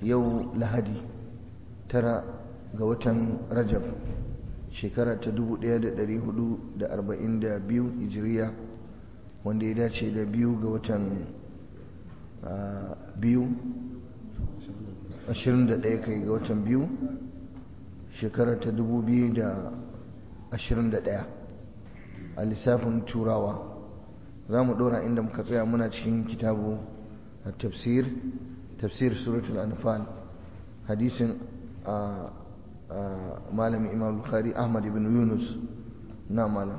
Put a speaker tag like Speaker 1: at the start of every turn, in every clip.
Speaker 1: yau lahadi tara ga watan rajab shekara ta 1442 hijiriya wanda ya dace da biyu ga watan biyu 21 kai ga watan biyu shekara ta 2021 a lissafin turawa za mu ɗora inda muka tsaya muna cikin kitabu a tafsir tafsir suratul anfal hadisin a malami imam bukhari ahmad ibn yunus na malam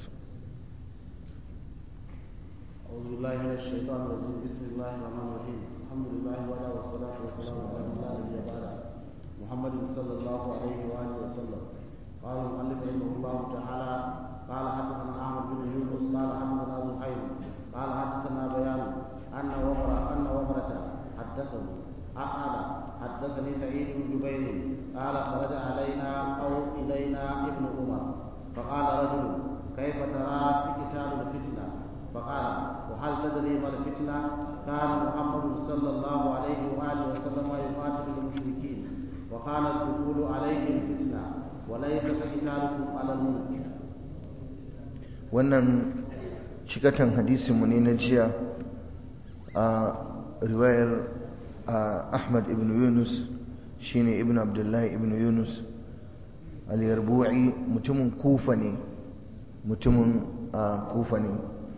Speaker 2: أعوذ بالله من الشيطان الرجيم بسم الله الرحمن الرحيم الحمد لله وعلى والصلاة والسلام على من لا نبي بعده محمد صلى الله عليه وآله وسلم قال المؤلف رحمه الله تعالى قال حدثنا أحمد بن يونس قال حدثنا زهير قال حدثنا بيان أن وفرة أن وفرة حدثه قال حدثني سعيد بن جبير قال خرج علينا أو إلينا ابن عمر فقال رجل كيف ترى في قتال الفتنة فقال وهل تدري ما الفتنة كان محمد صلى الله عليه وآله وسلم يقاتل المشركين وكان الدخول عليهم فتنة وليس كقتالكم على الملك
Speaker 1: wannan cikatan hadisinmu ne na jiya a riwayar ahmad ibn yunus shine ibn abdullahi ibn yunus al-yarbu'i mutumin kufa ne mutumin kufa ne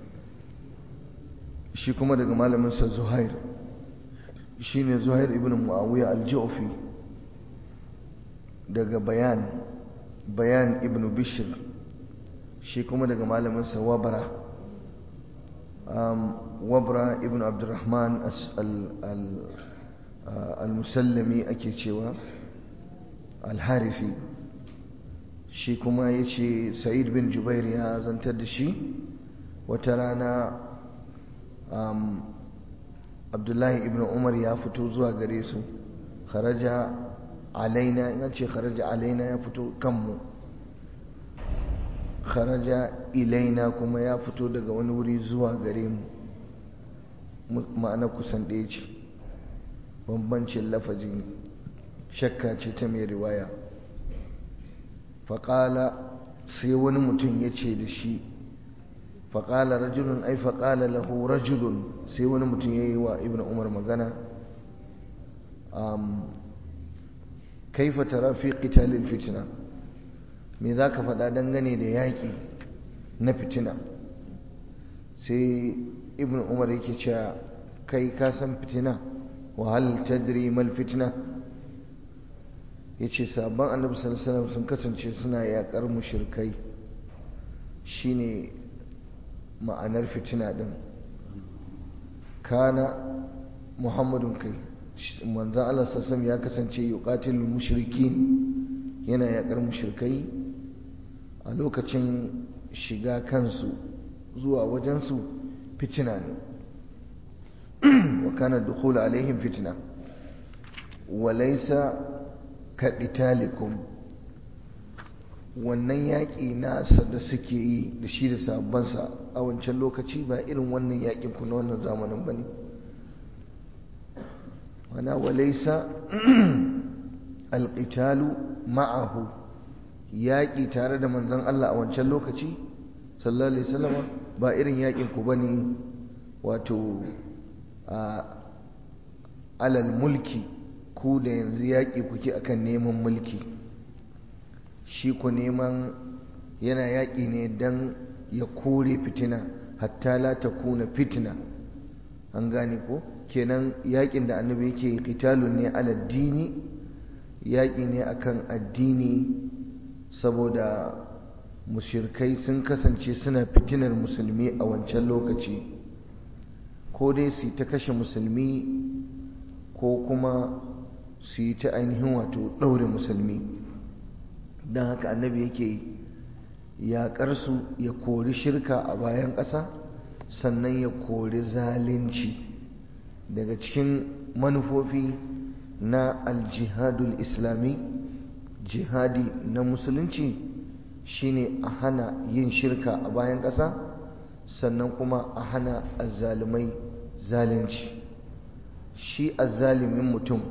Speaker 1: shi kuma daga malaminsa zuhair shine zuhair ibn muawiya al-ju'fi daga bayan bayan ibn bishr shi kuma daga malaminsa wabra wabra ibn abdurrahman al-musallami ake cewa al-harifi shi kuma ya ce sa'id bin jubair ya zantar da shi wata rana abdullahi ibn umar ya fito zuwa gare su kharaja alaina in ce kharaja alaina ya fito kanmu kharaja ilaina kuma ya fito daga wani wuri zuwa gare mu ma'ana kusan ɗaya ce bambancin lafazi ne shakka ce ta mai riwaya faƙala sai wani mutum ya ce da shi faƙala rajulun ai faƙala lahu rajulun sai wani mutum ya yi wa ibn umar magana kaifa tara fi qitalil fitna me za ka faɗa dangane da yaƙi na fitina sai ibn umar yake cewa kai ka san fitina wa hal tadri mal fitna yace sabon annabi sallallahu alaihi wasallam sun kasance suna yaƙar mushrikai shine ma'anar fitina din kana muhammadun kai manzo Allah sallallahu ya kasance yuqatilul mushrikin yana yaƙar mushrikai a lokacin shiga kansu zuwa wajensu fitina ne wa kana dukhul alaihim fitna wa laysa ka qitalikum wannan yaƙi nasa da suke yi da shi da sabansa a wancan lokaci ba irin wannan yaƙin ku na wannan zamanin bane wana wa laysa alqitalu ma'ahu yaƙi tare da manzon Allah a wancan lokaci sallallahu alaihi wasallam ba irin yaƙin ku bane wato a alal mulki ku da yanzu yaƙi kuke akan neman mulki shi ku neman yana yaƙi ne don ya kore fitina hatta la ta kuna fitina an gane ko kenan yaƙin da annabi yake qitalun ne ala dini yaƙi ne akan addini saboda mushirkai sun kasance suna fitinar musulmi a wancan lokaci ko dai su ta kashe musulmi ko kuma su yi ta ainihin wato ɗaure musulmi don haka annabi yake yaƙarsu ya kori shirka a bayan ƙasa sannan ya kori zalunci daga cikin manufofi na aljihadul islami jihadi na musulunci shine a hana yin shirka a bayan ƙasa sannan kuma a hana azzalumai zalunci shi azzalimin mutum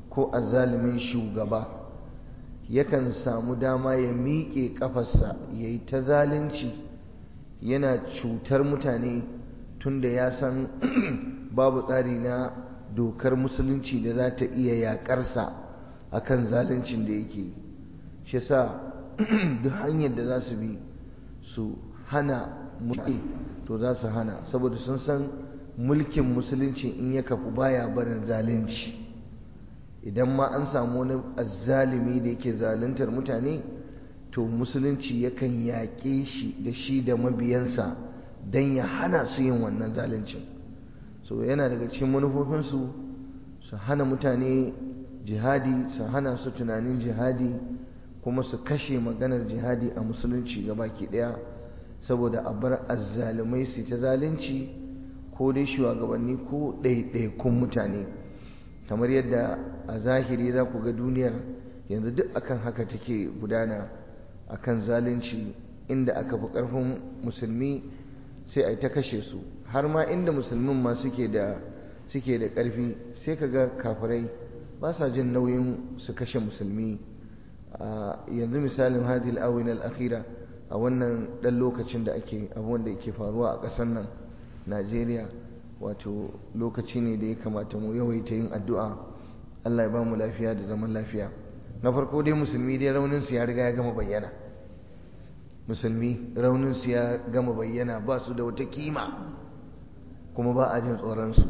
Speaker 1: ko azzalumin shugaba yakan samu dama ya miƙe ƙafarsa ya yi ta zalunci yana cutar mutane tunda ya san babu tsari na dokar musulunci da za ta iya yaƙarsa a kan zaluncin da yake shi sa duk hanyar da za su bi su hana mulki to za su hana saboda sun san mulkin musulunci in ya kafu baya barin zalunci idan ma an samu wani azzalimi da yake zaluntar mutane to musulunci yakan yaƙe shi da shi da mabiyansa don ya hana su yin wannan zaluncin so yana daga cikin manufofinsu su hana mutane jihadi su hana su tunanin jihadi kuma su kashe maganar jihadi a musulunci gabaki ɗaya saboda a bar azzalumai su ta zalunci ko dai shugabanni ko ɗaiɗaikun mutane kamar yadda a zahiri za ku ga duniyar yanzu duk akan haka take gudana akan zalunci inda aka fi ƙarfin musulmi sai a ta kashe su har ma inda musulmin ma suke da suke da ƙarfi sai ka ga kafirai ba sa jin nauyin su kashe musulmi yanzu misalin hadil awin al-akhira a wannan ɗan lokacin da ake abubuwan da ke faruwa a ƙasar nan najeriya wato lokaci ne da ya kamata mu yawaita yin addu'a allah ya ba mu lafiya da zaman lafiya na farko dai musulmi dai rauninsu ya riga ya gama bayyana musulmi rauninsu ya gama bayyana ba su da wata kima kuma ba a jin tsoronsu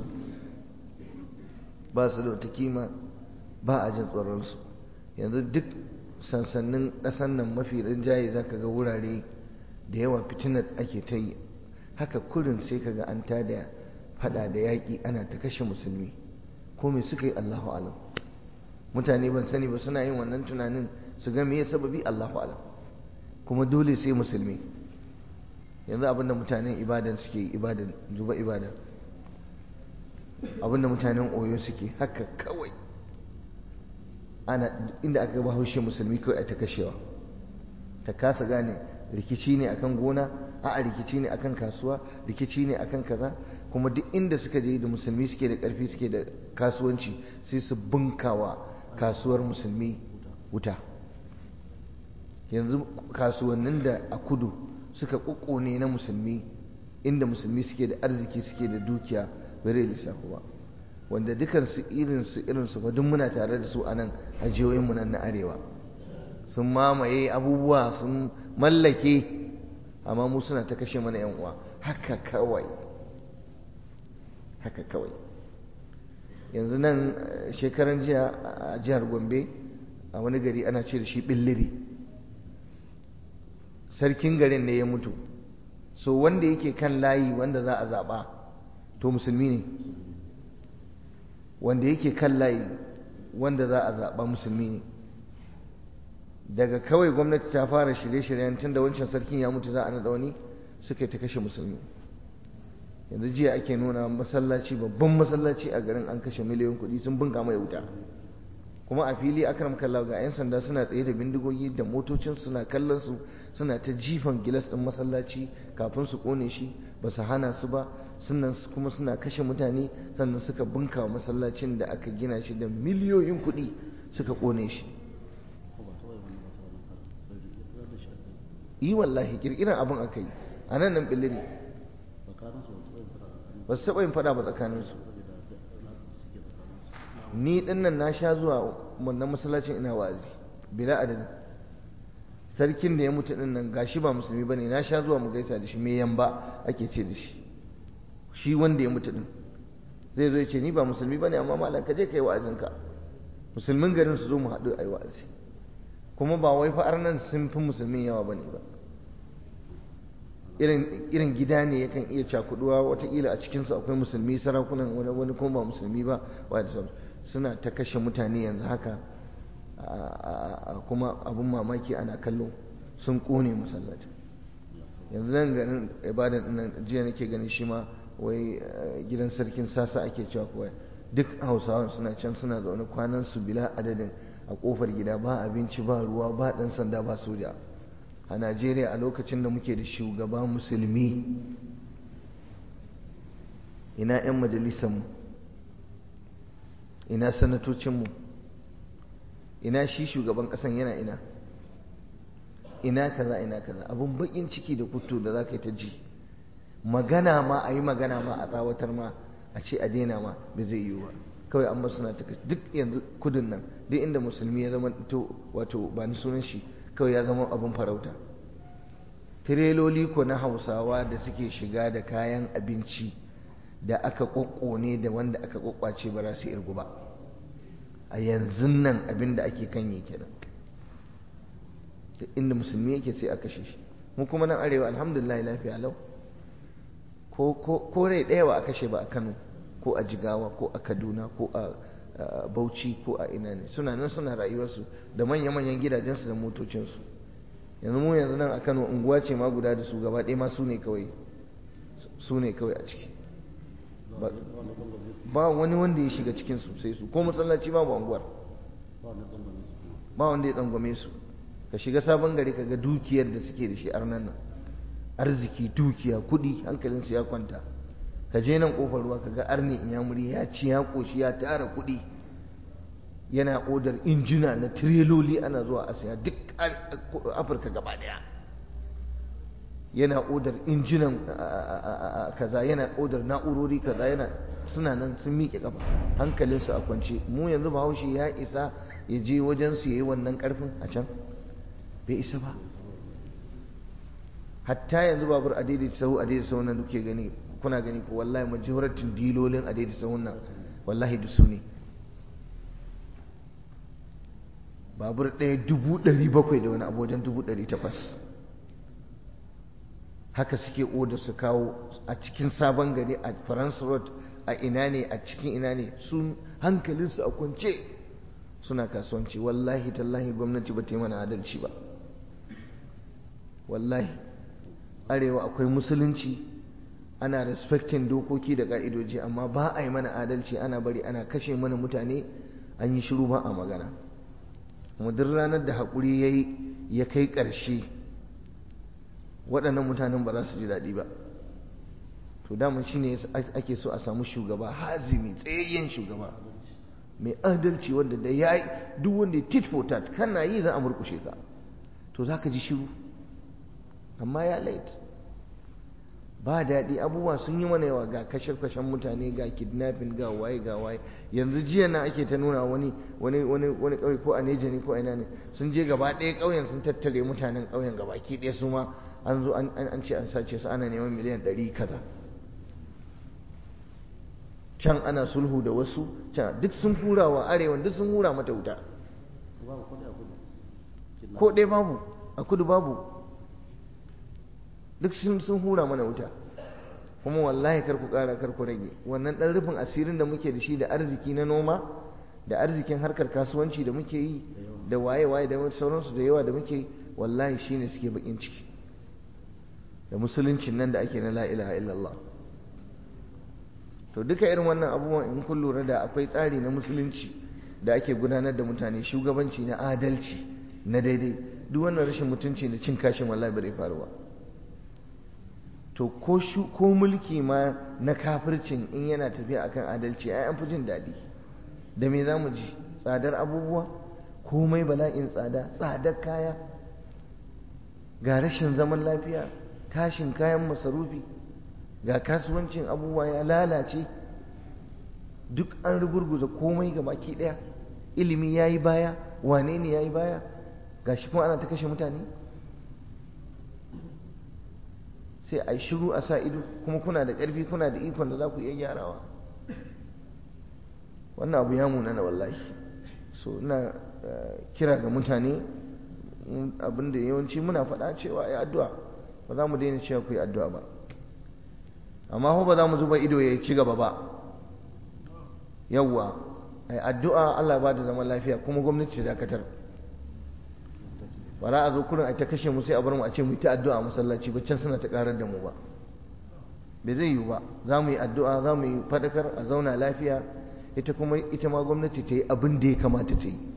Speaker 1: ba su da wata kima ba a jin tsoronsu yanzu duk sansannin ƙasan nan mafi rinjaye za ka ga wurare da yawa fitinar ake ta yi haka kurin sai ka ga an tada fada da yaƙi ana ta kashe musulmi ko me suka yi allahu alam mutane ban sani ba suna yin wannan tunanin su ga me sababi allahu alam kuma dole sai musulmi yanzu abinda mutanen ibadan suke ibadan zuba ibadan abinda mutanen oyo suke haka kawai ana inda aka ba haushe musulmi kawai a ta kashewa ta kasa gane rikici ne akan gona a'a rikici ne akan kasuwa rikici ne akan kaza kuma duk inda suka je da musulmi suke da karfi suke da kasuwanci sai su bunkawa kasuwar musulmi wuta yanzu kasuwannin da a kudu suka kukkune na musulmi inda musulmi suke da arziki suke da dukiya bare lissafi ba wanda dukansu irinsu irinsu ba duk muna tare da su a nan a jihohinmu nan na arewa sun mamaye abubuwa sun mallake amma mu suna ta kashe mana yan uwa haka kawai haka kawai yanzu nan shekaran jiya a jihar gombe a wani gari ana ce da shi billiri sarkin garin ne ya mutu so wanda yake kan layi wanda za a zaɓa to musulmi ne wanda yake kan layi wanda za a zaɓa musulmi ne daga kawai gwamnati ta fara shirye-shiryen tun da wancan sarkin ya mutu za a naɗa wani suka ta kashe musulmi yanzu jiya ake nuna masallaci babban masallaci a garin an kashe miliyan kuɗi sun bunka mai wuta kuma a fili akram kallahu ga 'yan sanda suna tsaye da bindigogi da motocin suna kallon su suna ta jifan gilas ɗin masallaci kafin su kone shi ba su hana su ba sannan kuma suna kashe mutane sannan suka bunka masallacin da aka gina shi da miliyoyin kuɗi suka kone shi yi wallahi kirkiran abin aka yi a nan nan billiri ba su taɓa yin faɗa ba tsakaninsu ni ɗin nan na sha zuwa wannan masallacin ina wa'azi bila adadin sarkin da ya mutu ɗin nan gashi ba musulmi ba ne na sha zuwa mu gaisa da shi me yamba ake ce da shi shi wanda ya mutu ɗin zai zo ya ce ni ba musulmi ba ne amma malam ka je ka yi wa'azinka musulmin garin su zo mu haɗu a yi wa'azi kuma ba wai fa'ar nan sun fi musulmin yawa ba ne ba irin gida ne yakan iya cakuduwa watakila a cikinsu akwai musulmi sarakunan wani wani kuma ba musulmi ba wa da suna ta kashe mutane yanzu haka kuma abin mamaki ana kallo sun kone masallaci yanzu nan ganin ibadan nan jiya nake ganin shi ma wai gidan sarkin sasa ake cewa kuwa duk hausawan suna can suna zaune kwanan su bila adadin a kofar gida ba abinci ba ruwa ba dan sanda ba soja a najeriya a lokacin da muke da shugaba musulmi ina 'yan majalisanmu ina sanatocinmu ina shi shugaban ƙasan yana ina ina kaza ina kaza abun bakin ciki da kutto da za ka yi ta ji magana ma a yi magana ma a tsawatar ma a ce a daina ma bai zai yiwu ba kawai an basu na taka duk yanzu kudin nan duk inda musulmi ya zama to wato ba ni sunan shi kawai ya zama abun farauta tireloli ko na hausawa da suke shiga da kayan abinci da aka kokkone da wanda aka kokwace ba za su irgu ba a yanzu nan abin da ake kan yi kenan da inda musulmi yake sai a kashe shi mu kuma nan arewa alhamdulillah lafiya lau ko rai ɗaya ba a kashe ba a kano ko a jigawa ko a kaduna ko a bauchi ko a ina ne suna nan suna rayuwarsu da manya-manyan gidajensu da motocinsu yanzu mu yanzu nan a kano unguwa ce ma guda da su gaba ɗaya ma su ne kawai su ne kawai a ciki ba wani wanda ya shiga cikin su sai su ko masallaci babu unguwar ba wanda ya tsangwame su ka shiga sabon gari ka ga dukiyar da suke da shi arnan nan arziki dukiya kudi hankalinsu ya kwanta ka je nan kofar ruwa ka ga arni inyamuri ya ci ya koshi ya tara kudi yana odar injina na tireloli ana zuwa a saya duk afirka gaba daya yana odar injinan kaza yana odar na'urori kaza yana suna nan sun miƙe kafa hankalinsu a kwance mu yanzu bahaushe ya isa ya je wajen su yayi wannan karfin a can bai isa ba hatta yanzu babur a daidai sahu a daidai sahu nan duke gani kuna gani ko wallahi majoratin dilolin a daidai sahun nan wallahi da su ne babur ɗaya dubu ɗari bakwai da wani abu wajen dubu ɗari takwas haka suke oda su kawo a cikin sabon gari a france road a ina ne a cikin ina ne sun hankalinsu a kwance suna kasuwanci wallahi tallahi gwamnati ba ta yi mana adalci ba wallahi arewa akwai musulunci ana respecting dokoki da ka'idoji amma ba a yi mana adalci ana bari ana kashe mana mutane an yi shiru ba a magana kuma duk ranar da haƙuri ya yi ya kai ƙarshe waɗannan mutanen ba za su ji daɗi ba to daman shi ne ake so a samu shugaba hazimi tsayayyen shugaba mai adalci wanda da ya yi duk wanda ya tit for tat kana yi za a murkushe ka to za ka ji shiru amma ya late ba daɗi abubuwa sun yi mana yawa ga kashe-kashen mutane ga kidnapping ga waye ga waye yanzu jiya na ake ta nuna wani wani wani wani ƙauye ko a neja ne ko ina ne sun je gaba ɗaya ƙauyen sun tattare mutanen ƙauyen gaba ki ɗaya su ma an zo an ce an sace su ana neman miliyan ɗari kaza can ana sulhu da wasu can duk sun hura wa arewa duk sun hura mata wuta ko ɗaya babu a kudu babu duk sun hura mana wuta kuma wallahi kar ku ƙara kar ku rage wannan ɗan rufin asirin da muke da shi da arziki na noma da arzikin harkar kasuwanci da muke yi da waye-waye da sauransu da yawa da muke yi wallahi shine suke bakin ciki da musuluncin nan da ake na la ilaha illallah to duka irin wannan abubuwan in kun lura da akwai tsari na musulunci da ake gudanar da mutane shugabanci na adalci na daidai duk wannan rashin mutunci da cin kashin wallahi bai faruwa to ko shu ko mulki ma na kafircin in yana tafiya akan adalci ai an fi jin daɗi da me za mu ji tsadar abubuwa komai bala'in tsada tsadar kaya ga rashin zaman lafiya tashin kayan masarufi ga kasuwancin abubuwa ya lalace duk an rugurguza komai ga baki ɗaya ilimi ya yi baya wane ne ya yi baya ga shi kuma ana ta kashe mutane sai a shiru a sa ido kuma kuna da ƙarfi kuna da ikon da za ku iya gyarawa wannan abu ya munana wallahi so ina kira ga mutane abinda yawanci muna faɗa cewa ya addu'a ba za mu daina cewa ku yi addu'a ba amma ko ba za mu zuba ido ya ci gaba ba yawwa ai addu'a Allah ba da zaman lafiya kuma gwamnati ta dakatar ba za a zo kurin a ta kashe mu sai a bar mu a ce mu ta addu'a a masallaci ba can suna ta karar da mu ba bai zai yiwu ba za mu yi addu'a za mu yi fadakar a zauna lafiya ita kuma ita ma gwamnati ta yi abin da ya kamata ta yi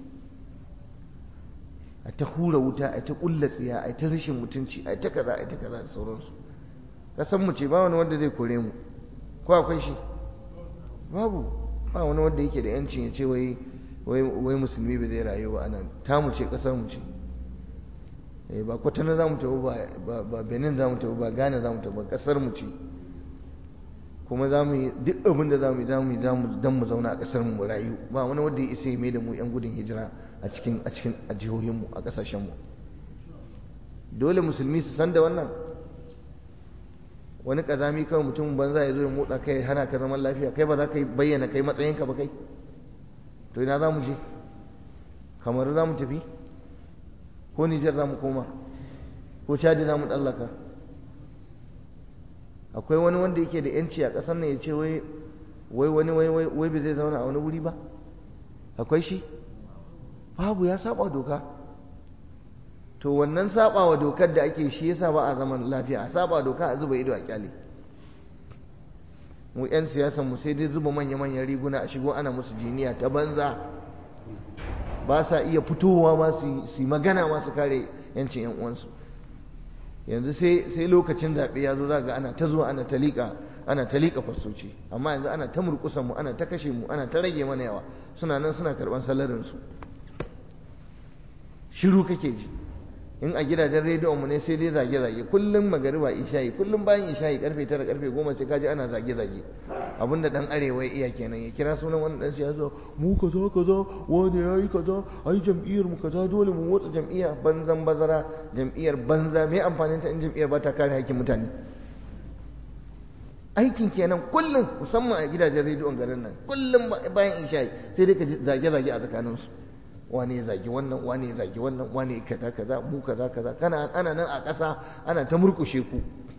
Speaker 1: a ta hura wuta a ta kulla tsiya a ta rashin mutunci a ta kaza a ta kaza da sauransu kasan mu ce ba wani wanda zai kore mu ko akwai shi babu ba wani wanda yake da yancin ya ce wai wai musulmi ba zai rayu ba anan ta mu ce kasar mu ce ba kwatana za mu tafi ba benin za mu tafi ba ghana za mu tafi ba kasar mu ce kuma za mu yi duk abin da za mu yi za mu yi don mu zauna a kasar mu rayu ba wani wanda ya isa ya mai da mu yan gudun hijira a cikin a cikin a jihohinmu a kasashenmu dole musulmi su san da wannan wani kazami kawai mutum banza ya zo ya motsa kai hana ka zaman lafiya kai ba za ka bayyana kai matsayinka ba kai to ina za mu je kamar za mu tafi ko nijar za mu koma ko cadi za mu tsallaka akwai wani wanda yake da yanci a ƙasar nan ya ce wai wani wai bai zai zauna a wani wuri ba akwai shi babu ya saba doka to wannan saba wa dokar da ake shi yasa ba a zaman lafiya a saba doka a zuba ido a kyale mu 'yan siyasan mu sai dai zuba manya-manyan riguna a shigo ana musu jiniya ta banza ba sa iya fitowa ma su yi magana ma su kare yancin 'yan uwansu yanzu sai lokacin zaɓe ya zo ga ana ta zuwa ana ta liƙa ana ta liƙa fasoci amma yanzu ana ta murƙusan mu ana ta kashe mu ana ta rage mana yawa suna nan suna karɓan salarinsu shiru kake ji in a gidajen rediyon mu ne sai dai zage-zage kullum magariba isha'i kullum bayan isha'i karfe tara karfe goma sai kaji ana zage-zage abinda dan arewa iya kenan ya kira sunan wani dan siyasa mu kaza kaza wani yayi kaza ai jam'iyyar mu kaza dole mu motsa jam'iyya banzan bazara jam'iyyar banza me amfanin ta in jam'iyyar ba ta kare hakkin mutane aikin kenan kullum musamman a gidajen rediyon garin nan kullum bayan isha'i sai dai ka zage-zage a tsakaninsu wane ya zagi wannan wane ya zagi wannan wane kaza kaza mu kaza kaza kana ana nan a ƙasa ana ta murkushe ku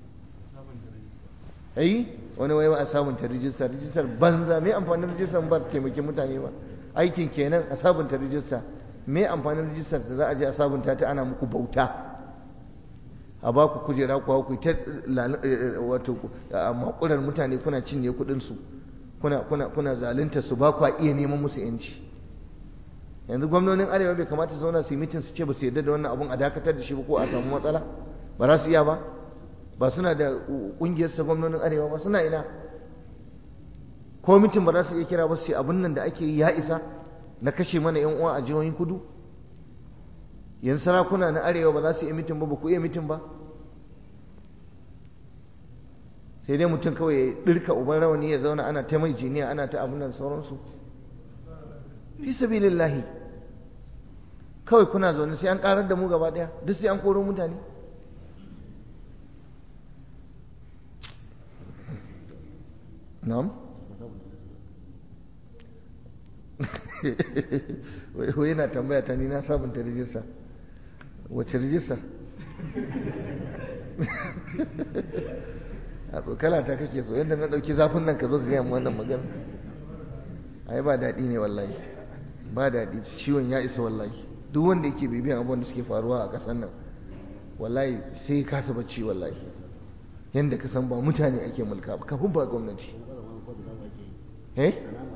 Speaker 1: ai wani wai ba a sabunta rijista rijistar banza me amfanin rijistar ba taimaki mutane ba aikin kenan a sabunta rijista me amfanin rijistar da za a je a sabunta ta ana muku bauta a ba ku kujera ku ku ta wato makurar mutane kuna cinye kuɗin su kuna kuna kuna zalunta su ba ku iya neman musu yanci yanzu gwamnonin arewa bai kamata zauna su yi mitin su ce ba su yarda da wannan abun a dakatar da shi ba ko a samu matsala ba za su iya ba ba suna da kungiyar sa gwamnonin arewa ba suna ina ko mitin ba za su iya kira ba su ce abun nan da ake yi ya isa na kashe mana yan uwa a jihohin kudu yan sarakuna na arewa ba za su iya mitin ba ba ku iya mitin ba sai dai mutum kawai ya ɗirka uban rawani ya zauna ana ta mai jiniya ana ta abun nan sauransu fi sabilillahi kawai kuna zaune sai an karar da mu gaba daya duk sai an koro mutane na'am wai yana tambaya ta ni na sabunta rijista wace rijista a tsokala ta kake so yadda na ɗauki zafin nan ka zo ka gaya mu wannan magana ai ba daɗi ne wallahi ba daɗi ciwon ya isa wallahi duk wanda yake bibiyan abubuwan da suke faruwa a ƙasar nan wallahi sai kasa bacci wallahi yadda ka san ba mutane ake mulka ba kafin ba gwamnati eh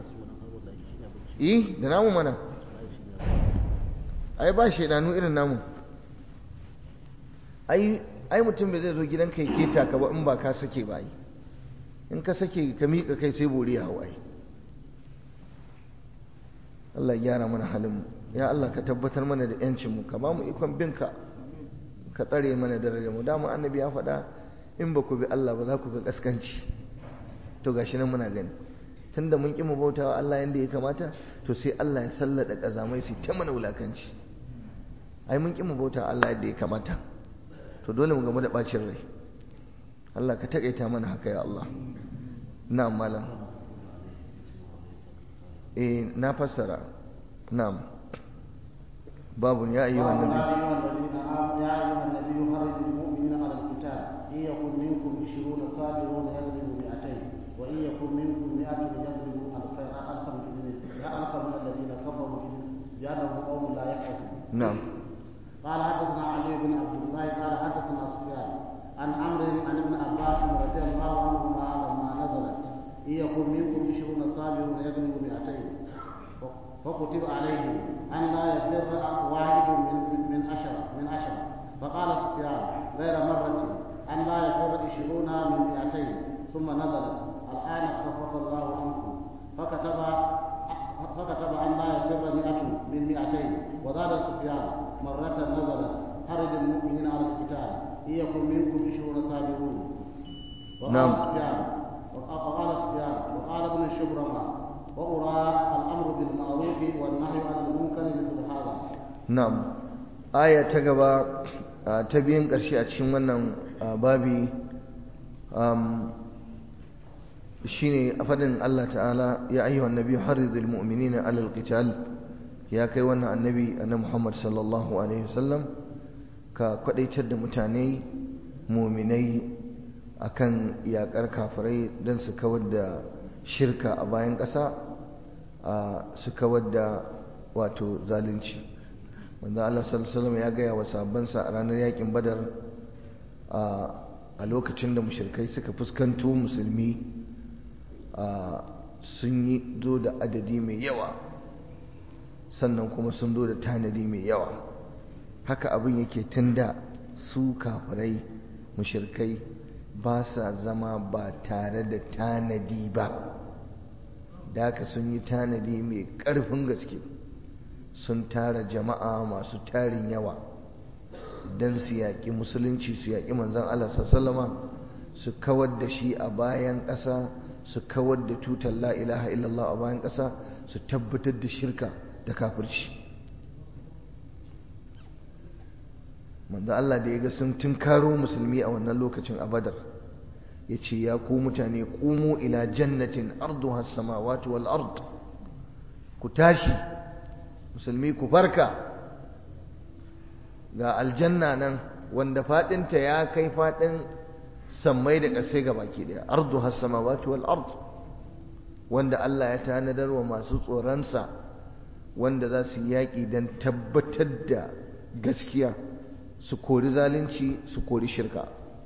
Speaker 1: eh da namu mana ai ba shaidanu irin namu ai ai mutum bai zai zo gidanka ya keta ka ba in ba ka sake ba in ka sake ka miƙa kai sai bori ya hawaye Allah ya gyara mana halinmu ya Allah ka tabbatar mana da yancinmu ka ba mu ikon binka ka tsare mana darajar mu dama annabi ya faɗa in ba ku bi Allah ba za ku ga kaskanci to gashi nan muna gani tunda mun ƙi mu bautawa Allah yanda ya kamata to sai Allah ya sallada kazamai su ta mana wulakanci ai mun ƙi mu bautawa Allah yadda ya kamata to dole mu gamu da bacin rai Allah ka takaita mana haka ya Allah na'am malam eh na fassara na'am babu ya ayyuhan nabi
Speaker 2: يا أيها النبي حرض المؤمنين على القتال إن يكن منكم عشرون صابرون يغلبوا مئتين وإن يكن منكم مئة يغلبوا ألفا ألفا ألفا من الذين كفروا بأنهم قوم لا يفقهون
Speaker 1: نعم
Speaker 2: قال حدثنا علي بن عبد الله قال حدثنا سفيان عن عمرو عن ابن عباس رضي الله عنهما لما نزلت إن يكن منكم عشرون صابرون يغلبوا مئتين فكتب عليهم أن لا يفر واحد من من عشرة من عشرة فقال سفيان غير مرة أن لا يفر عشرون من مئتين ثم نزلت الآن خفف الله عنكم فكتب فكتب أن لا يفر سفيان مرة نزلت حرج المؤمنين على القتال إن يكن منكم عشرون صابرون وقال
Speaker 1: نعم.
Speaker 2: سفيان وقال سفيان وقال ابن شبرمة وأرى الأمر بالمعروف والنهي عن المنكر مثل هذا
Speaker 1: na'am aya ta gaba ah, ta biyan ƙarshe a cikin wannan ah, babi um, shine a fadin Allah ta'ala ya ayyuhan nabi haridul mu'minina alal qital ya kai wannan annabi annabi Muhammad sallallahu alaihi wasallam ka kwadaitar da mutane mu'minai akan yakar kafirai don su kawar da shirka a bayan ƙasa ah, su kawar da wato zalunci wanda Allah sallallahu alaihi wasallam ya gaya wa sahabbansa a ranar yakin badar a lokacin da mushrikai suka fuskanto musulmi sun yi zo da adadi mai yawa sannan kuma sun zo da tanadi mai yawa haka abin yake tunda su kafirai mushrikai ba sa zama ba tare da tanadi ba da haka sun yi tanadi mai ƙarfin gaske sun tara jama'a masu tarin yawa don su yaƙi musulunci su yaƙi manzan Allah sallama su kawar da shi a bayan ƙasa su kawar da tutar la ilaha illallah a bayan ƙasa su tabbatar da shirka da kafirci manzan Allah da ya ga sun tunkaro musulmi a wannan lokacin a badar ya ce ya ku mutane ƙumu ila jannatin arduha samawati wal ard ku tashi musulmi ku farka ga aljanna nan wanda fadinta ya kai fadin sammai da ƙasai ga baki daya ardu has-samawati wal ard wanda Allah ya tanadar wa masu tsoronsa wanda za su yaƙi don tabbatar da gaskiya su kori zalunci su kori shirka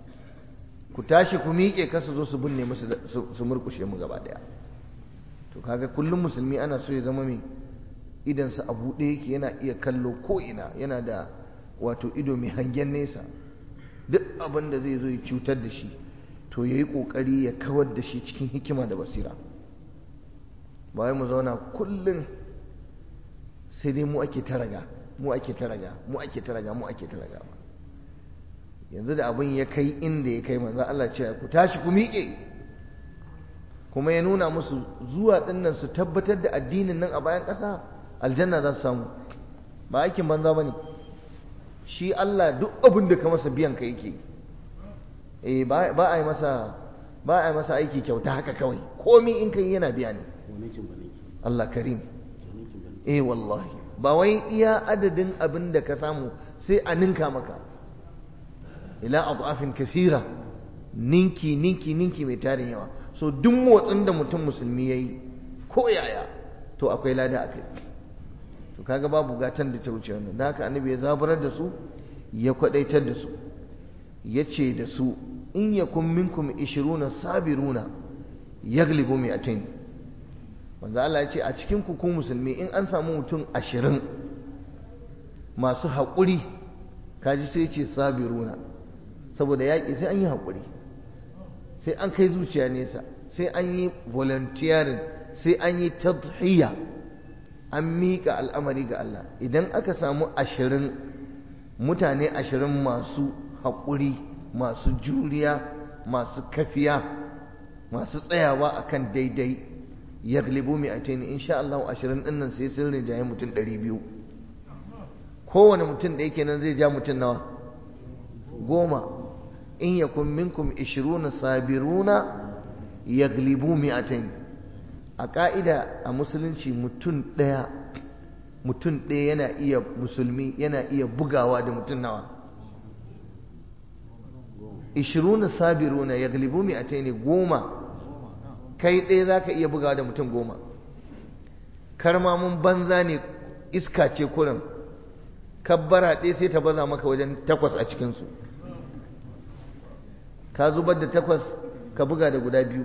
Speaker 1: ku tashi ku miƙe kasa zo su binne musu su murkushe mu gaba daya to kaga kullum musulmi ana so ya zama mai idansa a buɗe yake yana iya kallo ko'ina yana da wato ido mai hangen nesa duk abin da zai zo ya cutar da shi to ya yi ƙoƙari ya kawar da shi cikin hikima da basira ba wai mu zauna kullum sai dai mu ake taraga mu ake taraga mu ake taraga mu ake taraga ba yanzu da abin ya kai inda ya kai manzo Allah ce ku tashi ku miƙe kuma ya nuna musu zuwa dinnan su tabbatar da addinin nan a bayan ƙasa aljanna za su samu ba aikin banza ba ne shi Allah duk abin da ka masa biyan ka yake eh ba a yi masa ba a yi masa aiki kyauta haka kawai komi in kai yana biya ne Allah karim eh wallahi ba wai iya adadin abin da ka samu sai a ninka maka ila adafin kasira ninki ninki ninki mai tarin yawa so duk motsin da mutum musulmi yayi ko yaya to akwai lada akai to kaga babu gatan da ta wuce wannan da haka annabi ya zaburar da su ya kwadaitar da su ya ce da su in yakun minkum ishiruna sabiruna yaglibu mi'atain manzo Allah ya ce a cikin ku ku musulmi in an samu mutum ashirin masu haƙuri kaji sai ce sabiruna saboda yaƙi sai an yi haƙuri sai an kai zuciya nesa sai an yi volunteering sai an yi tadhiya an miƙa al'amari ga Allah idan aka samu ashirin mutane ashirin masu haƙuri masu juriya masu kafiya masu tsayawa akan daidai ya glibu mai atini insha Allah ashirin ɗin nan sai sun rinjaye mutum ɗari biyu kowane mutum da yake nan zai ja mutum nawa goma in yakun minkum ishiruna sabiruna ya glibu mai atini a ƙa'ida a musulunci mutum ɗaya mutum ɗaya yana iya musulmi yana iya bugawa da mutum nawa ishiruna sabiruna ya galibu mai a ne goma kai ɗaya za ka iya bugawa da mutum goma karmamin banza ne iska ce kurin kabbara ɗaya sai ta baza maka wajen takwas a cikinsu ka zubar da takwas ka buga da guda biyu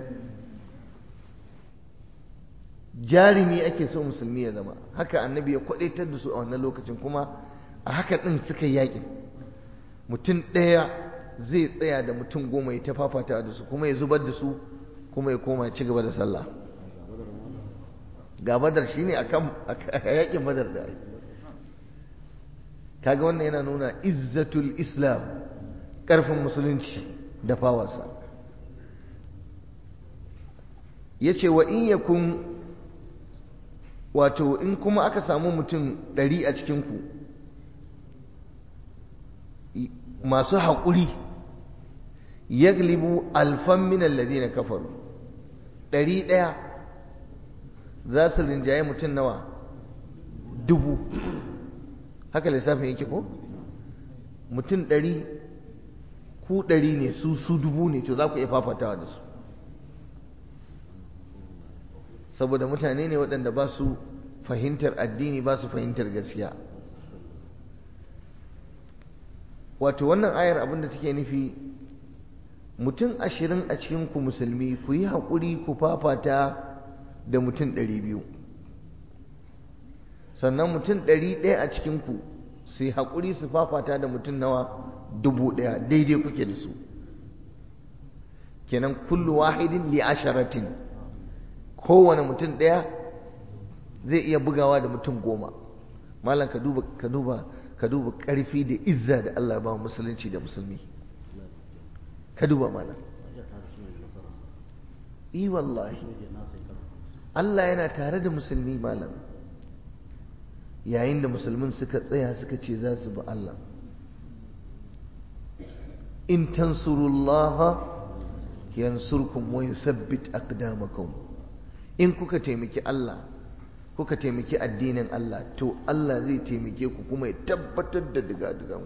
Speaker 1: jarumi ake so musulmi ya zama haka annabi ya kwadaitar da su a wannan lokacin kuma a haka ɗin suka yi yakin mutum ɗaya zai tsaya da mutum goma ya tafafata da su kuma ya zubar da su kuma ya koma ya ci gaba da sallah ga badar shi ne a yakin badar da kaga wannan yana nuna izzatul islam ƙarfin musulunci da fawarsa ya ce wa in yakun wato in kuma aka samu mutum ɗari a cikinku masu haƙuri yaglibu alfan minan ladina kafaru ɗari ɗaya za su rinjaye mutum nawa dubu haka lissafin yake ko mutum ɗari ku ɗari ne su su dubu ne to za ku iya fafatawa da su saboda mutane ne waɗanda ba su fahimtar addini ba su fahimtar gaskiya wato wannan ayar abinda take nufi mutum ashirin a cikinku musulmi ku yi haƙuri ku fafata da mutum ɗari biyu sannan mutum ɗari ɗaya a cikinku su yi haƙuri su fafata da mutum nawa dubu ɗaya daidai kuke da su kenan kullu wahidin li asharatin kowane mutum ɗaya zai iya bugawa da mutum goma malam ka duba ka duba ka duba ƙarfi da izza da Allah ba musulunci da musulmi ka duba malam i wallahi Allah yana tare da musulmi malam yayin da musulmin suka tsaya suka ce za su bi Allah in tansurullaha yansurkum wa yusabbit aqdamakum in kuka taimaki Allah kuka taimaki addinin Allah to Allah zai taimake ku kuma ya tabbatar da diga-digan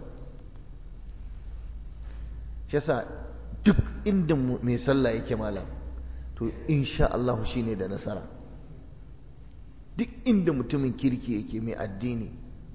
Speaker 1: shi yasa duk inda mai sallah yake malam to insha Allah shine da nasara duk inda mutumin kirki yake mai addini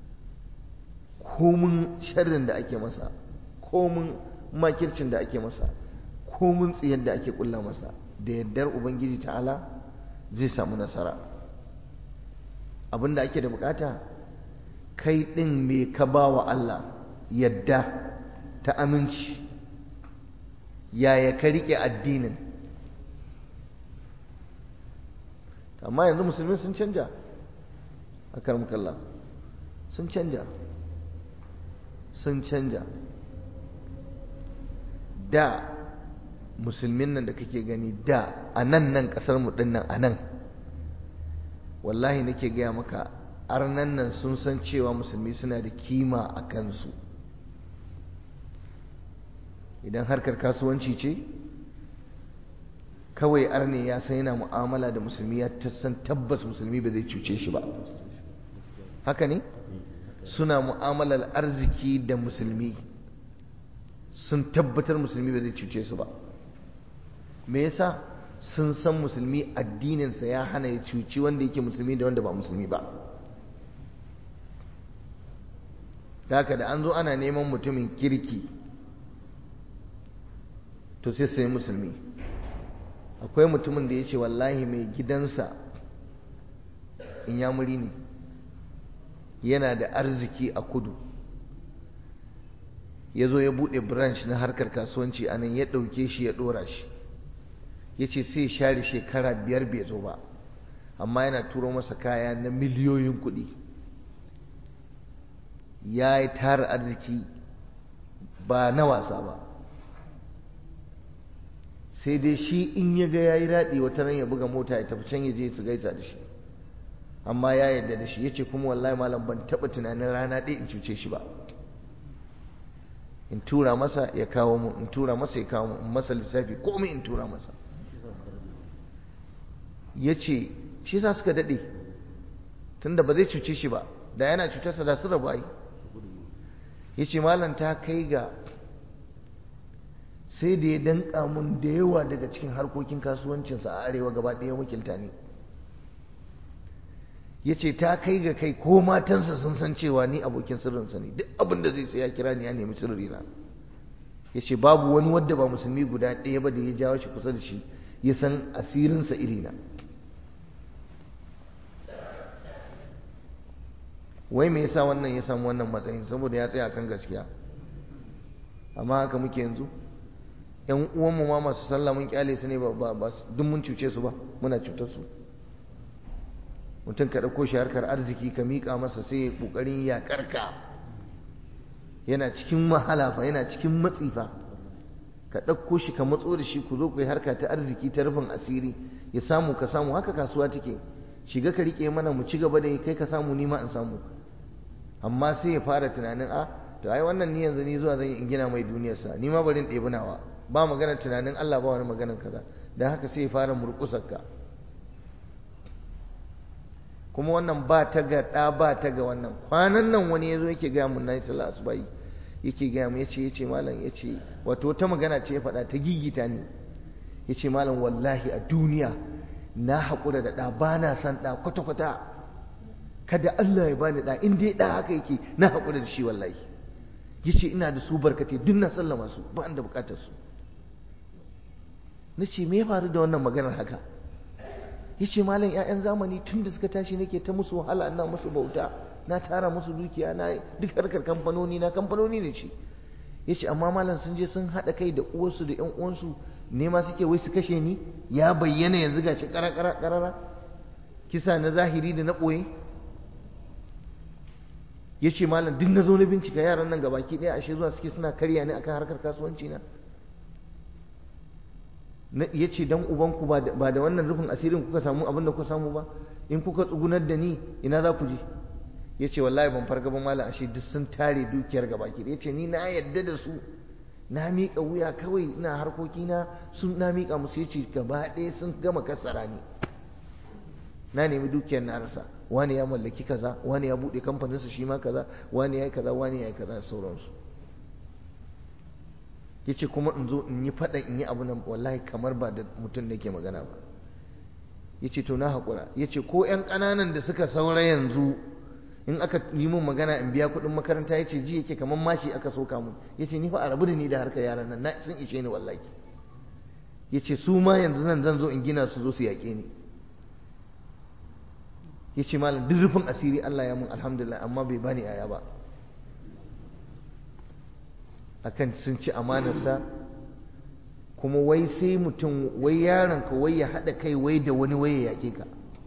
Speaker 1: komun sharrin da ake masa komun makircin da ake masa komun tsiyar da ake kulla masa da yardar ubangiji ta'ala zai samu nasara abinda ake da bukata kai din me ka ba wa Allah yadda ta aminci yaya ka rike addinin amma yanzu musulmi sun canja a karmakalla sun canja sun canja da musulmin nan da kake gani da a nan nan kasar mu nan a nan wallahi nake gaya maka arnan nan sun san cewa musulmi suna da kima a kansu idan harkar kasuwanci ce kawai arne ya san yana mu'amala da musulmi ya san tabbas musulmi ba zai cuce shi ba haka ne suna mu'amalar arziki da musulmi sun tabbatar musulmi ba zai cuce su ba me yasa sun san musulmi addininsa ya hana ya cuci wanda yake musulmi da wanda ba musulmi ba haka da an zo ana neman mutumin kirki to sai sai musulmi akwai mutumin da ya ce wallahi mai gidansa in yamuri ne yana da arziki a kudu ya zo ya buɗe branch na harkar kasuwanci a nan ya ɗauke shi ya ɗora shi ya ce sai share shekara biyar bai zo ba amma yana turo masa kaya na miliyoyin kuɗi ya yi tara arziki ba na wasa ba sai dai shi in ya ga ya yi daɗi wata ran ya buga mota ya tafi can ya je su gaisa da shi amma ya yarda da shi ya ce kuma wallahi malam ban taɓa tunanin rana ɗaya in cuce shi ba in tura masa ya kawo mu in tura masa ya kawo mu in masa lissafi komai in tura masa ya ce shi sa suka daɗe tunda ba zai cuce shi ba da yana cutarsa da su rabu ai ya ce malam ta kai ga sai da ya danka mun da yawa daga cikin harkokin kasuwancinsa a arewa gaba ɗaya wakilta ne ya ce ta kai ga kai ko matansa sun san cewa ni abokin sirrinsa ne duk abin da zai sai ya kira ni ya nemi sirrina ya ce babu wani wadda ba musulmi guda ɗaya ba da ya jawo shi kusa da shi ya san asirinsa irina wai me yasa wannan ya samu wannan matsayin saboda ya tsaya kan gaskiya amma haka muke yanzu yan uwanmu ma masu sallah mun kyale su ne ba ba duk mun cuce su ba muna cutar su mutum ka ɗauko shi harkar arziki ka miƙa masa sai ya ƙoƙarin ya karka yana cikin wahala fa yana cikin matsi fa ka ɗauko shi ka matso da shi ku zo ku yi harka ta arziki ta rufin asiri ya samu ka samu haka kasuwa take shiga ka riƙe mana mu ci gaba da kai ka samu ni ma in samu amma sai ya fara tunanin a to ai wannan ni yanzu ni zuwa zan yi in gina mai duniyarsa ni ma bari in ɗebi nawa ba magana tunanin Allah ba wani maganar kaza dan haka sai ya fara murƙusar ka kuma wannan ba ta ga ɗa ba ta ga wannan kwanan nan wani ya zo yake gaya mun na yi sallah asubahi yake gaya mu yace yace malam yace wato wata magana ce ya faɗa ta gigita ni yace malam wallahi a duniya na haƙura da ɗa ba na san ɗa kwata-kwata kada Allah ya bani ɗa in dai ɗa haka yake na haƙura da shi wallahi yace ina da su barkate duk na sallama su ba da buƙatar su nace me ya faru da wannan maganar haka yace malam ƴaƴan zamani tun da suka tashi nake ta musu wahala ina musu bauta na tara musu dukiya na duk harkar kamfanoni na kamfanoni ne ce yace amma malam sun je sun haɗa kai da uwarsu da ƴan uwansu ne ma suke wai su kashe ni ya bayyana yanzu gashi karara karara kisa na zahiri da na ɓoye yace malam duk na zo na bincika yaran nan gabaki ɗaya ashe zuwa suke suna karya ni akan harkar kasuwanci na ya ce don ubanku ba da wannan rufin asirin kuka samu abin da kuka samu ba in kuka tsugunar da ni ina za ku je ya ce wallahi ban farga ba mala ashe duk sun tare dukiyar gabaki ya ce ni na yadda da su na miƙa wuya kawai ina harkokina sun na miƙa musu ya ce gaba ɗaya sun gama kasara ni na nemi dukiyar na rasa wani ya mallaki kaza wani ya buɗe kamfaninsa shi ma kaza wani ya yi kaza wani ya yi kaza sauransu ya ce kuma in zo in yi faɗa in yi abu nan wallahi kamar ba da mutum da ke magana ba ya ce to na haƙura ya ce ko 'yan ƙananan da suka saura yanzu in aka yi mun magana in biya kuɗin makaranta ya ce ji yake kamar mashi aka soka mun ya ce ni fa a rabu da ni da harkar yaran nan na sun ishe ni wallahi ya ce su ma yanzu nan zan zo in gina su zo su yaƙe ni ya ce malam duk rufin asiri Allah ya mun alhamdulillah amma bai bani aya ba akan sun ci amanarsa kuma wai sai mutum wai yaronka wai ya haɗa kai wai da wani wai ya yaƙe ka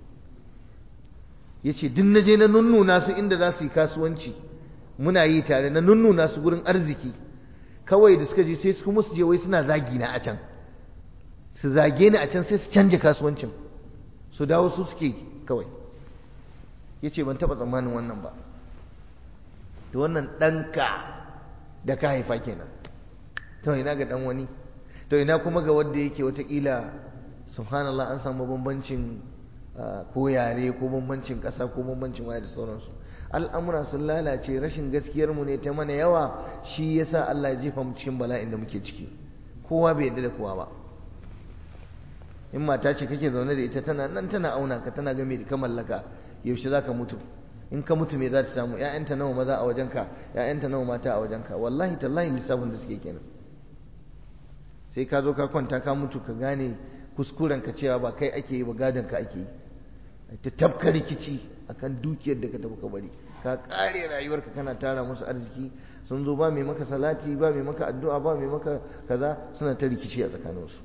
Speaker 1: ya ce duk na je na nunnuna su inda za su yi kasuwanci muna yi tare na nunnuna su gurin arziki kawai da suka je sai su kuma su je wai suna zagi na a can su zage ni a can sai su canja kasuwancin su dawo su suke kawai ya ce ban taɓa tsammanin wannan ba da wannan ɗanka da ka haifa kenan to ina ga dan wani to ina kuma ga wanda yake watakila subhanallah an samu bambancin ko yare ko bambancin ƙasa ko bambancin waya da sauransu al'amura sun lalace rashin gaskiyar mu ne ta mana yawa shi yasa Allah ya jefa mu cikin bala'in da muke ciki kowa bai yarda da kowa ba in mata ce kake zaune da ita tana nan tana auna ka tana game da ka mallaka yaushe zaka mutu in ka mutu me za ta samu ƴaƴanta nawa maza a wajenka ƴaƴanta nawa mata a wajenka wallahi tallahi lissafin da suke kenan sai ka zo ka kwanta ka mutu ka gane kuskuren ka cewa ba kai ake yi ba gadon ka ake yi ta tafka rikici akan dukiyar da ka tafi ka bari ka kare rayuwarka kana tara musu arziki sun zo ba mai maka salati ba mai maka addu'a ba mai maka kaza suna ta rikici a tsakaninsu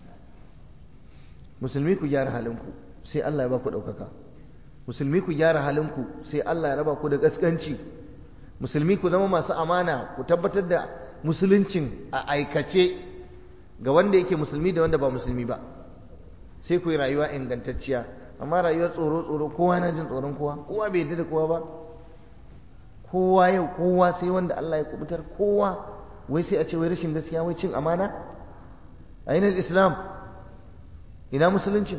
Speaker 1: musulmi ku gyara halinku sai Allah ya ba ku ɗaukaka musulmi ku gyara halinku sai Allah ya raba ku da gaskanci musulmi ku zama masu amana ku tabbatar da musuluncin a aikace ga wanda yake musulmi da wanda ba musulmi ba sai ku yi rayuwa ingantacciya amma rayuwar tsoro tsoro kowa na jin tsoron kowa kowa bai yarda da kowa ba kowa yau kowa sai wanda Allah ya kubutar kowa wai sai a ce wai rashin gaskiya wai cin amana a islam ina musuluncin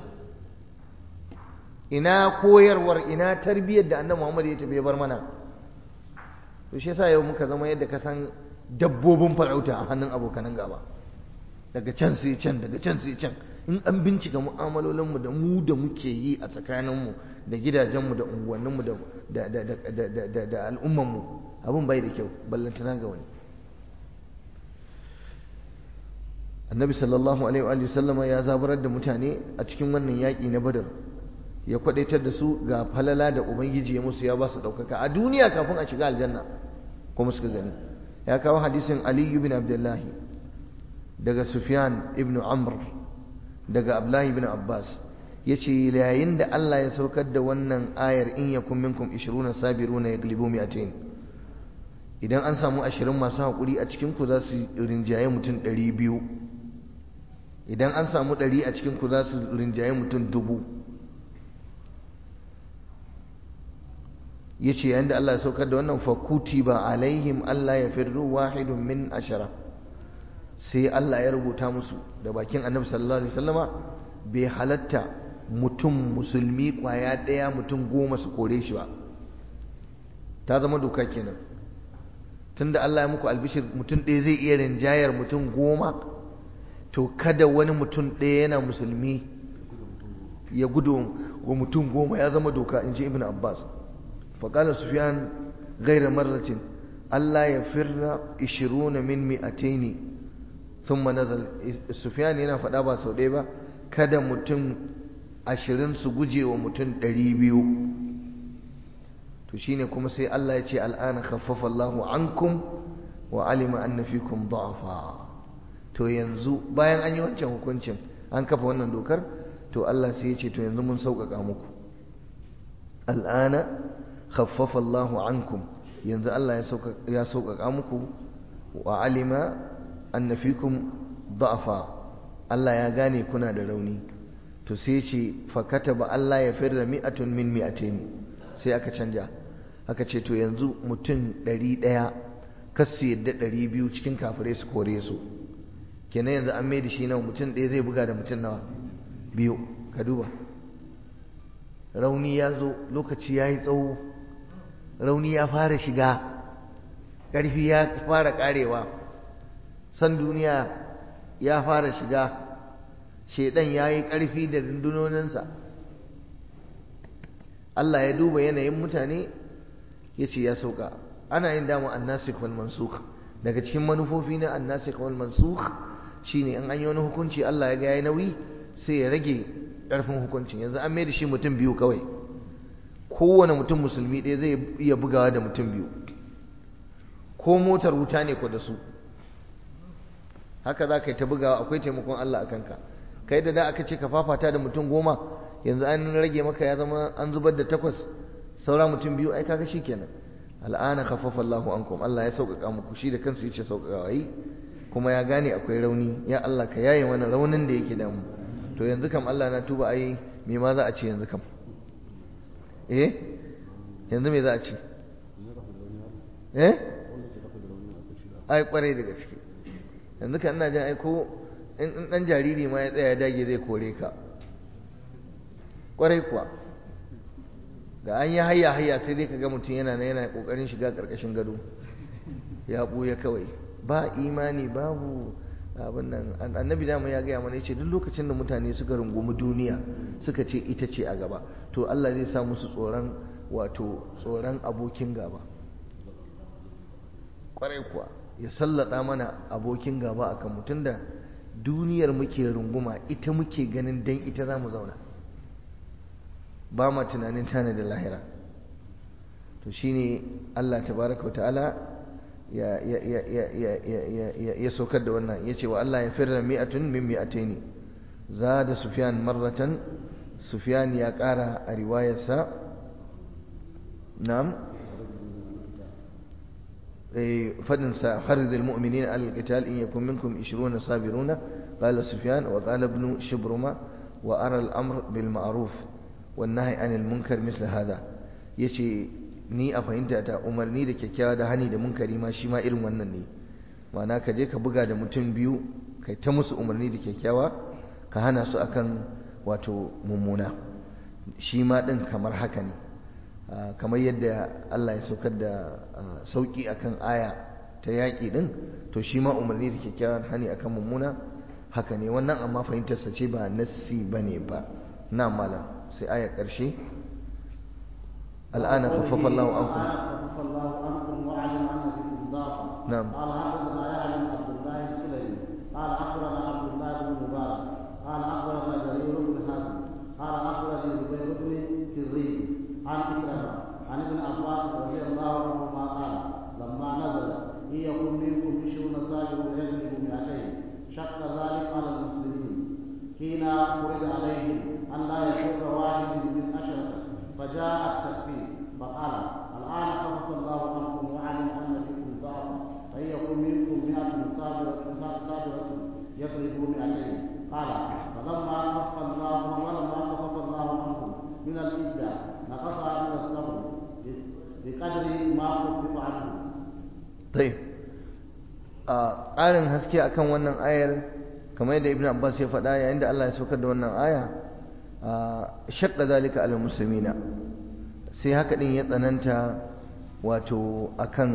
Speaker 1: ina koyarwar ina tarbiyyar da annabi Muhammad ya tafi bar mana to shi yasa yau muka zama yadda ka san dabbobin farauta a hannun abokanan gaba daga can sai can daga can sai can in an bincika mu'amalolin mu da mu da muke yi a tsakanin mu da gidajen mu da unguwannin mu da da da da da da al'umman mu abun bai da kyau ballantana ga wani annabi sallallahu alaihi wa sallama ya zabarar da mutane a cikin wannan yaƙi na badar ya kwadaitar da su ga falala da ubangiji ya musu ya ba su ɗaukaka a duniya kafin a shiga aljanna kuma suka gani ya kawo hadisin ali ibn abdullah daga sufyan ibn amr daga abdullahi ibn abbas yace yayin da Allah ya saukar da wannan ayar in yakum minkum 20 sabiruna yaglibu mi'atayn idan an samu ashirin masu haƙuri a cikinku za su rinjaye mutum ɗari biyu idan an samu ɗari a cikinku za su rinjaye mutum dubu ya ce yadda Allah ya saukar da wannan fakuti ba alaihim Allah ya firru wahidun min ashara sai Allah ya rubuta musu da bakin annabi sallallahu alaihi wasallama bai halatta mutum musulmi kwaya ɗaya mutum goma su kore shi ba ta zama doka kenan tunda Allah ya muku albishir mutum ɗaya zai iya rinjayar mutum goma to kada wani mutum ɗaya yana musulmi ya gudu wa mutum goma ya zama doka in ji ibn abbas faƙala sufiyan gaira marratin Allah ya firna ishiruna min mi'ataini sun manazal sufiyan yana faɗa ba sau ɗaya ba kada mutum ashirin su guje wa mutum ɗari biyu to shine kuma sai Allah ya ce al'ana khaffafa Allahu ankum wa alima anna fikum da'afa to yanzu bayan an yi wancan hukuncin an kafa wannan dokar to Allah sai ya ce to yanzu mun sauƙaƙa muku al'ana khaffafa Allahu ankum yanzu Allah ya sauƙaƙa muku wa alima anna fikum da'afa Allah ya gane kuna da rauni to sai ce fa kataba Allah ya firra mi'atun min mi'ataini sai aka canja aka ce to yanzu mutum ɗari ɗaya kasu yadda ɗari biyu cikin kafirai su kore su kenan yanzu an mai da shi nawa mutum ɗaya zai buga da mutum nawa biyu ka duba rauni ya zo lokaci ya yi tsawo rauni ya fara shiga ƙarfi ya fara ƙarewa san duniya ya fara shiga shaidan ya yi ƙarfi da rundunoninsa Allah ya duba yanayin mutane ya ce ya sauka ana yin dama annasikh wal mansukh daga cikin manufofi na annasikh wal mansukh shine in an yi wani hukunci Allah ya ga yayi nauyi sai ya rage ƙarfin hukuncin yanzu an mai da shi mutum biyu kawai kowane mutum musulmi ɗaya zai iya bugawa da mutum biyu ko motar wuta ne ko da su haka za ka yi ta bugawa akwai taimakon Allah a kanka kai da da aka ce ka fafata da mutum goma yanzu an rage maka ya zama an zubar da takwas saura mutum biyu ai kaga kenan al'ana khaffafa Allahu ankum Allah ya sauƙaƙa muku shi da kansa yace sauƙaƙa yi kuma ya gane akwai rauni ya Allah ka yaye mana raunin da yake da mu to yanzu kam Allah na tuba ai me ma za a ce yanzu kam eh yanzu me za a ce eh ai kwarai da gaske yanzu kan ina jin ai ko in dan jariri ma ya tsaya ya dage zai kore ka kwarai kuwa da an yi hayya hayya sai dai kaga mutum yana yana kokarin shiga karkashin gado ya buya kawai ba imani babu abin nan annabi dama ya gaya mana yace duk lokacin da mutane suka rungumi duniya suka ce ita ce a gaba to Allah zai sa musu tsoron wato tsoron abokin gaba kwarai kuwa ya sallata mana abokin gaba akan mutum da duniyar muke runguma ita muke ganin dan ita za mu zauna ba ma tunanin tana da lahira to shine Allah tabaraka wa ta'ala ya ya ya ya ya ya ya ya saukar da wannan yace wa Allah ya firra mi'atun min mi'ataini zada sufyan marratan sufyan ya kara a riwayarsa na'am فدن حرض المؤمنين على القتال إن يكن منكم عشرون صابرون قال سفيان وقال ابن شبرمة وأرى الأمر بالمعروف والنهي عن المنكر مثل هذا يشي ni a fahimta ta umarni da kyakkyawa da hani da munkari ma shi ma irin wannan ne ma'ana ka je ka buga da mutum biyu kai ta musu umarni da kyakkyawa ka hana su akan wato mummuna shi ma din kamar haka ne kamar yadda Allah ya saukar da sauki akan aya ta yaƙi din to shi ma umarni da kyakkyawan hani akan mummuna haka ne wannan amma fahimtarsa ce ba nassi bane ba na malam sai aya ƙarshe الآن خفف الله عنكم
Speaker 2: خفف الله عنكم وعلم أن فيكم ضعفا
Speaker 1: نعم.
Speaker 2: قال حدثنا يحيى بن عبد الله السلمي قال أخبرنا عبد الله بن مبارك قال أخبرنا جرير بن حازم قال أخبرني زبير بن كريم عن إكرمة عن ابن عباس رضي الله عنهما قال لما نزل إن يكن منكم عشرون صاحب يجلب مئتين شق ذلك على المسلمين حين فرض عليهم أن لا يشق واحد من أشرة فجاء التكفير فقال الآن خفف الله عنكم وعلم أن فيكم بقدر ما خفف عنه
Speaker 1: طيب a ƙarin haske akan wannan ayar kamar yadda ibn abbas ya faɗa yayin da Allah ya saukar da wannan aya shaqqa zalika alal muslimina sai haka din ya tsananta wato akan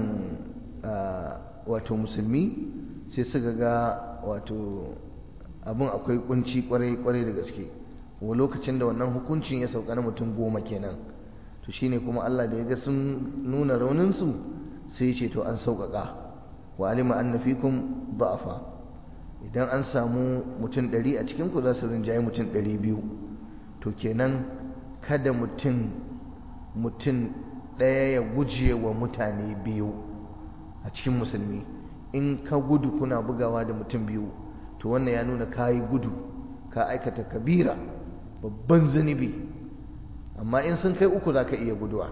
Speaker 1: wato musulmi sai suka ga wato abin akwai kunci kwarai kwarai da gaske wa lokacin da wannan hukuncin ya sauka na mutum goma kenan to shine kuma Allah da ya ga sun nuna rauninsu sai ya ce to an sauƙaƙa wa alima anna fikum da'afa idan an samu mutum ɗari a cikin ku za su rinjaye mutum ɗari biyu to kenan kada mutum mutum ɗaya ya guje wa mutane biyu a cikin musulmi in ka gudu kuna bugawa da mutum biyu to wannan ya nuna ka yi gudu ka aikata kabira babban zunubi amma in sun kai uku za ka iya guduwa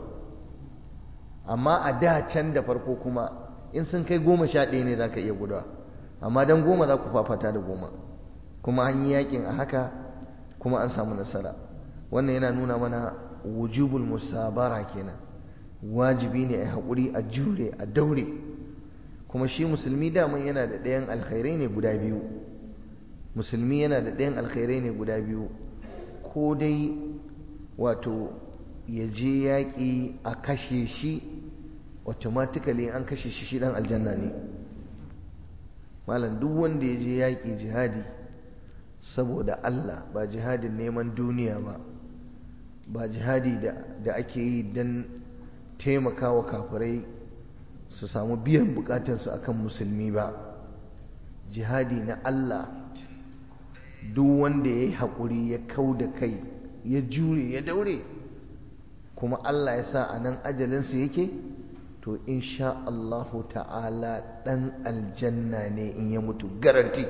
Speaker 1: amma a da can da farko kuma in sun kai goma sha ɗaya ne za ka iya guduwa amma don goma za ku fafata da goma kuma an yi yakin a haka kuma an samu nasara wannan yana nuna mana wujubul musabara kenan wajibi ne a haƙuri a jure a daure kuma shi musulmi daman yana da ɗayan alkhairai ne guda biyu musulmi yana da ɗayan alkhairai ne guda biyu ko dai wato ya je yaƙi a kashe shi automatically an kashe shi shi ɗan aljanna ne malam duk wanda ya je yaƙi jihadi saboda Allah ba jihadin neman duniya ba ba jihadi da ake yi don taimakawa kafirai su samu biyan bukatarsu akan musulmi ba jihadi na Allah duk wanda ya yi haƙuri ya kau da kai ya jure ya daure kuma Allah ya sa a nan ajalinsa yake to insha Allahu ta'ala ɗan aljanna ne in ya mutu garanti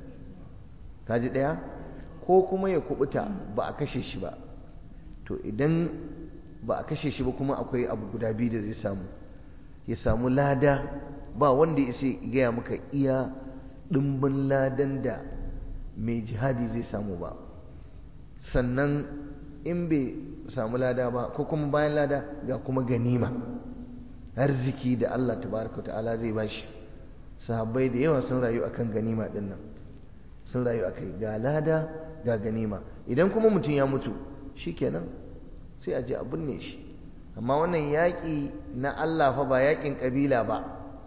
Speaker 1: kaji ɗaya ko kuma ya kubuta ba a kashe shi ba to idan ba a kashe shi ba kuma akwai abu guda biyu da zai samu ya samu lada ba wanda ya sai gaya maka iya ɗimbin ladan da mai jihadi zai samu ba sannan in bai samu lada ba ko kuma bayan lada ga kuma ganima arziki da Allah tabaraka ta'ala zai bashi sahabbai da yawa sun rayu akan ganima din nan sun rayu akai ga lada ga ganima idan kuma mutum ya mutu shikenan sai a je a binne shi amma wannan yaƙi na Allah fa ba yaƙin ƙabila ba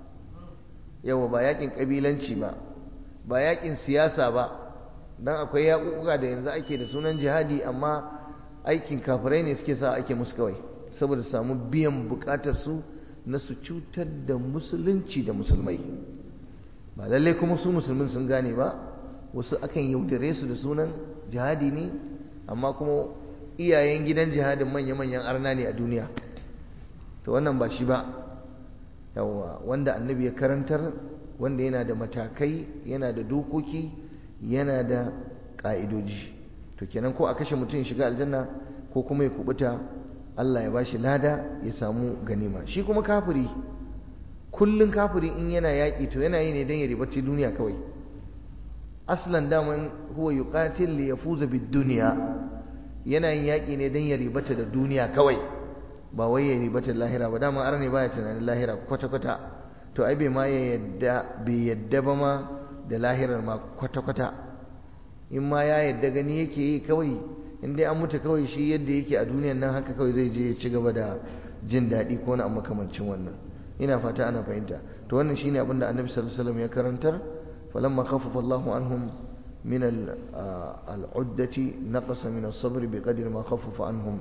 Speaker 1: yawa ba yaƙin ƙabilanci ba ba yaƙin siyasa ba dan akwai yaƙuƙuka da yanzu ake da sunan jihadi amma aikin kafirai ne suke sa ake musu kawai saboda samu biyan buƙatar su na su cutar da musulunci da musulmai ba lallai kuma su musulmin sun gane ba wasu akan yaudare su da sunan jihadi ne amma kuma iyayen gidan jihadin manya-manyan arna ne a duniya to wannan ba shi ba yawa wanda annabi ya karantar wanda yana da matakai yana da dokoki yana da ƙa'idoji to kenan ko a kashe mutum shiga aljanna ko kuma ya kubuta Allah ya bashi lada ya samu ganima shi kuma kafiri kullun kafiri in yana yaƙi to yana yi ne don ya ribaci duniya kawai aslan daman huwa yuqatil li yafuza bid dunya yana yin yaƙi ne don ya ribata da duniya kawai ba wai ya ribata lahira ba dama arne baya tunanin lahira kwata kwata to ai bai ma ya yadda bai yadda ba ma da lahirar ma kwata kwata in ma ya yadda gani yake yi kawai in dai an mutu kawai shi yadda yake a duniyan nan haka kawai zai je ya ci gaba da jin daɗi ko na makamancin wannan ina fata ana fahimta to wannan shine abin da annabi sallallahu alaihi wasallam ya karantar falamma khaffafa Allahu anhum min al-uddati naqasa min as-sabr biqadri ma khaffafa anhum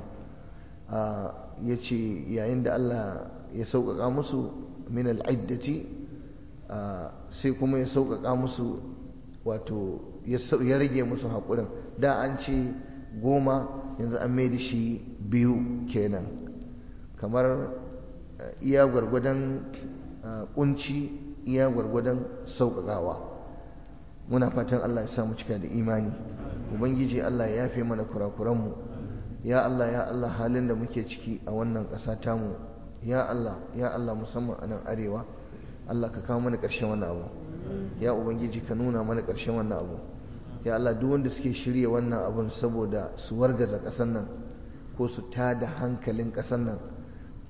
Speaker 1: yace yayin da Allah ya sauƙaƙa musu min al-iddati sai kuma ya sauƙaƙa musu wato ya rage musu haƙurin da an ce goma yanzu an mai da shi biyu kenan kamar iya gwargwadon kunci iya gwargwadon sauƙaƙawa muna fatan Allah ya samu cika da imani ubangiji Allah ya yafe mana kurakuranmu ya Allah ya Allah halin da muke ciki a wannan ƙasa tamu ya Allah ya Allah musamman a nan arewa Allah ka kawo mana ƙarshen wannan abu ya ubangiji ka nuna mana ƙarshen wannan abu ya Allah duk wanda suke shirya wannan abun saboda su wargaza ƙasar nan ko su tada hankalin ƙasar nan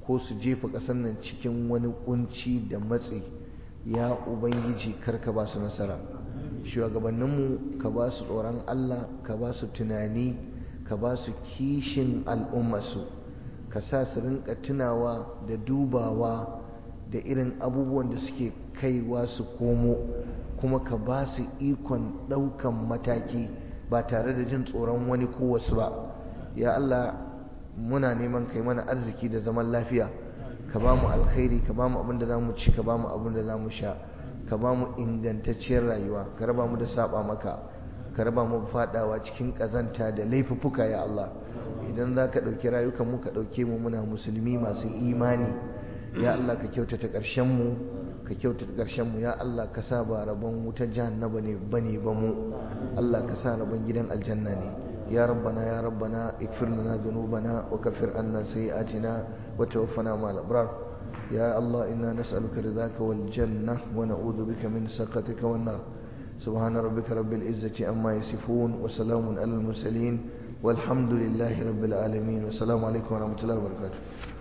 Speaker 1: ko su jefa ƙasar nan cikin wani kunci da matsi ya ubangiji karka ba su nasara shugabanninmu ka ba su tsoron allah ka ba su tunani ka ba su kishin al'ummarsu ka sa su rinka tunawa da dubawa da irin abubuwan da suke kaiwa su komo kuma ka ba su ikon ɗaukan mataki ba tare da jin tsoron wani ko wasu ba ya Allah muna neman kai mana arziki da zaman lafiya ka ba mu alkhairi ka ba mu abin da za mu ci ka ba mu abin da za mu sha ka ba mu ingantacciyar rayuwa ka raba mu da saba maka ka raba mu fadawa cikin ƙazanta da laifuffuka ya Allah idan za ka ɗauki rayukan mu ka ɗauke mu muna musulmi masu imani ya Allah ka kyautata ƙarshen mu ka kyautata ƙarshen mu ya Allah ka sa ba rabon wutar jahannama ne bane ba mu Allah ka sa rabon gidan aljanna ne ya rabbana ya rabbana ikfir lana dhunubana wa kaffir anna sayi'atina wa tawaffana ma'al abrar ya Allah inna nas'aluka ridhaka wal janna wa na'udhu bika min sakhatika wan nar سبحان ربك رب العزة عما يصفون وسلام على المرسلين والحمد لله رب العالمين والسلام عليكم ورحمة الله وبركاته